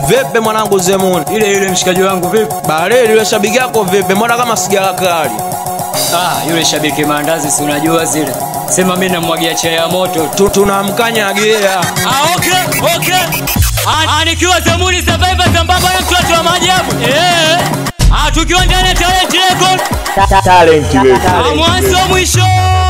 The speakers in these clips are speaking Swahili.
Vipi mwanangu Zemuni? Ile ile mshikaji wangu vipi? Baridi yule shabiki yako vipi? Mbona kama sigara kali? Ah, yule shabiki maandazi si unajua zile. Sema mimi namwagia chai ya moto tu. Tu tunamkanyagia. Ah, okay, okay. Ah, ah, nikiwa Zamuni Survivor sambamba na mtoto wa maajabu. Eh. Ah, tukiwa ndani ya Talent Record. talent wewe Ah, mwanzo mwisho.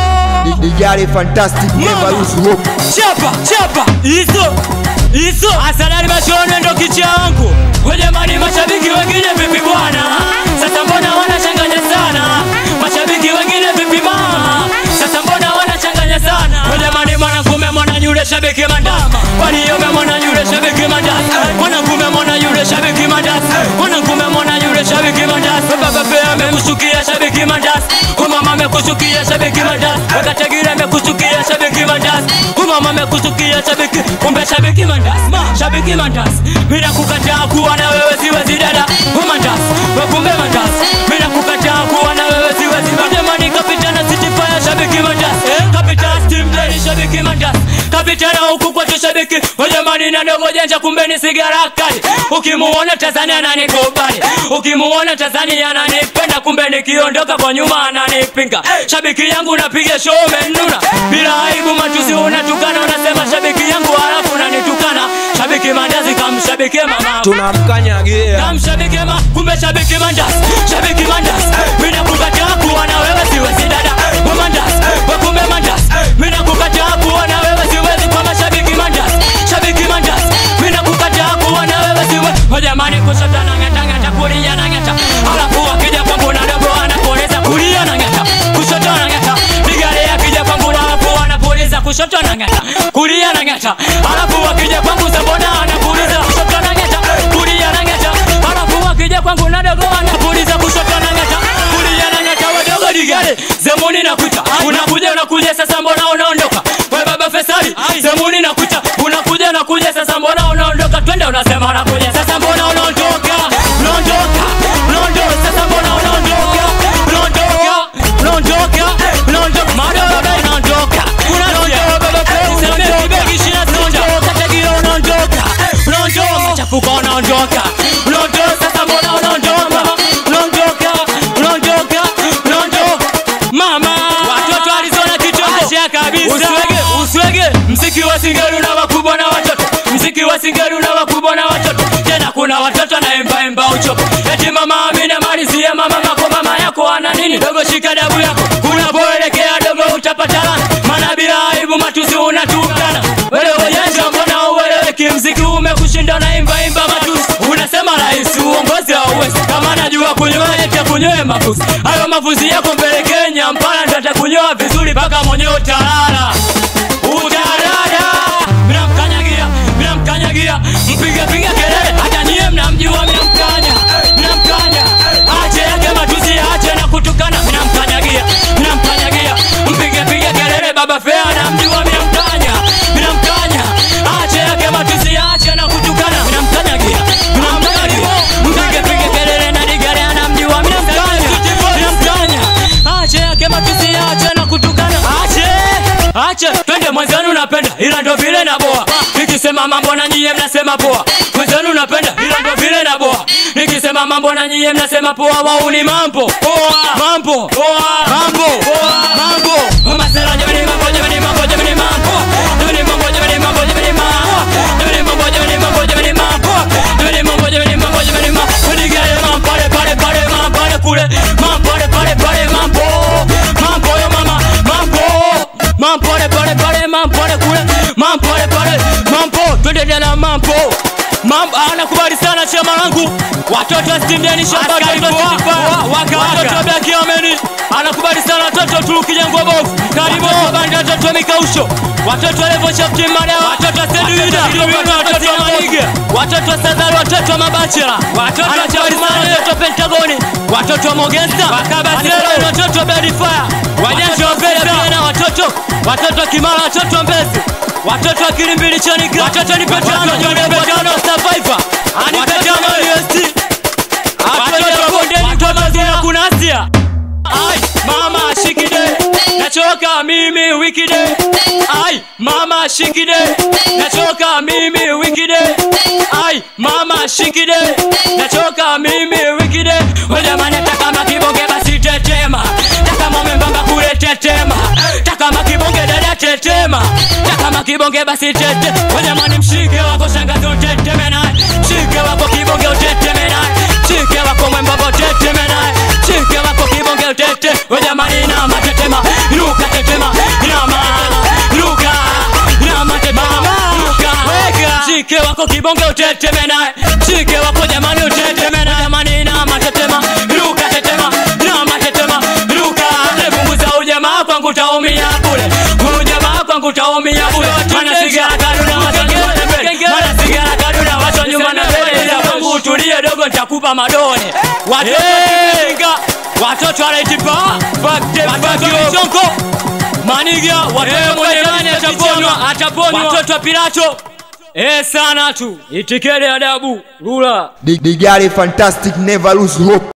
dijali fantastic never lose hope Chapa, chapa. Hizo. Hizo. Asalari mashono ndo kicha wangu. Kwa jamani mashabiki wengine vipi bwana? Sasa mbona wanachanganya sana? Mashabiki wengine vipi mama? Sasa mbona wanachanganya sana? Kwa jamani mwanakume mwana yule shabiki mandama. Waliome mwana yule shabiki mandasa. Mwanakume mwana yule shabiki mandasa. Mwanakume mwana yule shabiki mandasa. Baba pia amekushukia shabiki mandasa. Umama amekushukia shabiki mandasa. Wakategire amekushukia shabiki mandasa. Umama amekushukia shabiki. Kumbe shabiki mandasa. Shabiki mandasa. Bila kukataa kuwa na wewe siwezi dada. Mandasa. Kumbe mandasa. Bila kukataa kuwa na wewe siwezi. Jamani kapitana City Fire shabiki mandasa. Kapitana Steam Day shabiki mandasa. Kapitana huku kwetu shabiki. Jamani na ndogo janja kumbe ni sigara kali. Ukimuona Tanzania ananikubali. Ukimuona Tanzania ananipenda kumbe nikiondoka kwa nyuma ananipinga. Shabiki yangu napiga show umenuna. Bila aibu matusi unatukana unasema shabiki yangu halafu unanitukana. Shabiki mandazi kamshabiki mama. Tunamkanyagia. Kamshabiki ma kumbe shabiki mandazi. Shabiki mandazi. Mimi nakukataa kuwa na wewe siwezi dada. Wewe mandazi. Wewe kumbe mandazi. Mimi nakukataa kuwa na wewe siwezi kwa mashabiki mandazi. Shabiki mandazi. Mimi nakukataa kuwa na wewe siwezi. Kwa jamani kushoto na ngata ngata kulia na ngata. Alafu akija kwangu na dogo anakueleza kulia na ngata. Kushoto na ngata. Nigale akija kwangu na alafu anakueleza kushoto na ngata. Kulia na ngata. Alafu akija kwangu sabona anakueleza kushoto na ngata. Kulia na ngata. Alafu akija kwangu na dogo anakueleza kushoto na ngata. Kulia na ngata wadogo digale. Zemuni nakuita. Unakuja unakuja sasa mbona unaondoka? We baba Fesali. Zemuni nakuita. Unakuja unakuja sasa mbona unaondoka? Twende unasema unakuja sasa mbona unaondoka? Unaondoka. Unaondoka sasa mbona unaondoka? Unaondoka. Unaondoka. Unaondoka. Madogo baba unaondoka. Unaondoka baba Fesali. Kibegi shina unaondoka. Tegiro unaondoka. Unaondoka. Machafuko unaondoka. Unaondoka sasa mbona unaondoka? Unaondoka. Unaondoka. Unaondoka. Mama watoto alizona kichwa kabisa usiwege usiwege mziki wa singeli una wakubwa na watoto mziki wa singeli una wakubwa na watoto tena kuna watoto na emba emba uchopo eti mama amina malizia mama mako mama yako ana nini dogo shika dabu yako unapoelekea dogo utapata lana maana bila aibu matusi unatukana wewe ujanja mbona ueleweki mziki umekushinda na imba imba matusi unasema rais uongozi hauwezi kama najua kunyoa eti kunyoe mafuzi hayo mafuzi yako mbele Kenya mpana ndo atakunyoa vizuri mpaka mwenyewe utalala utalala mina mkanyagia mina mkanyagia mpiga piga kelele hata nyie mnamjua mina mkanya mina mkanya ache yake matusi ache na kutukana mina mkanyagia mina mkanyagia mpiga piga kelele baba fea namjua mina mkanya mina mkanya ache yake matusi ache na kutukana mina mkanyagia mina mkanyagia mpiga piga kelele na digare anamjua mina mkanya mina mkanya ache yake matusi ache na kutukana ache ache twende mwenzenu napenda ila ndo vile na boa nikisema mambo na nyie mnasema poa mwenzenu napenda ila ndo vile na boa nikisema mambo na nyie mnasema poa wau ni mambo poa mambo poa mambo poa mambo masela jamani mambo jamani mambo jamani mambo jamani mambo jamani mambo jamani mambo jamani mambo jamani mambo jamani mambo jamani mambo jamani mambo jamani mambo kudigale mambo pale pale pale mambo pale kule mambo pale pale pale mambo mambo yo mama mambo mambo pale pale pale mambo pale kule mambo pale pale mambo twende tena mambo mambo anakubali sana chama langu watoto wa stindeni shamba watoto wa blaki ameni anakubali sana watoto tulukijengwa bovu karibu bandi watoto wa mikausho watoto wa levo chapti madawa watoto wa seduida watoto wa maniga watoto wa sadari watoto wa mabachela anakubali sana watoto wa pentagoni watoto wa mogesta wakabasero watoto wa bedifaya wajanja wa pesa na watoto watoto wa kimara watoto wa mbezi watoto wa kilimbili chanika watoto ni petano jone petano survivor ani petano UST watoto wa bondeni mtoto zina kunasia ai mama shikide nachoka mimi wikide ai mama shikide nachoka mimi wikide ai mama shikide nachoka mimi wikide wejamani takama kibonge basi tetema takama membamba kule tetema takama kibonge dada tetema takama kibonge basi tete wejamani mshike wako shangazi uteteme naye mshike wako kibonge uteteme naye mshike wako mwembamba uteteme naye mshike wako kibonge utete wejamani inama tetema inuka tetema inama inuka inama tetema inuka mshike wako kibonge uteteme naye mshike wako jamani uteteme naye jamani inama tetema inuka tetema inama tetema inuka punguza ujamaa kwangu utaumia bure ujamaa kwangu utaumia bure mana sigara kaduna wacha nyuma na mbele mana sigara kaduna wacha nyuma na mbele ila kwangu utulie dogo nitakupa madone watoto kinga watoto wanaitipa watoto michongo maniga watoto mwenye nani ataponywa ataponywa watoto wa pilato Eh sana tu itikele adabu rula Digari fantastic never lose hope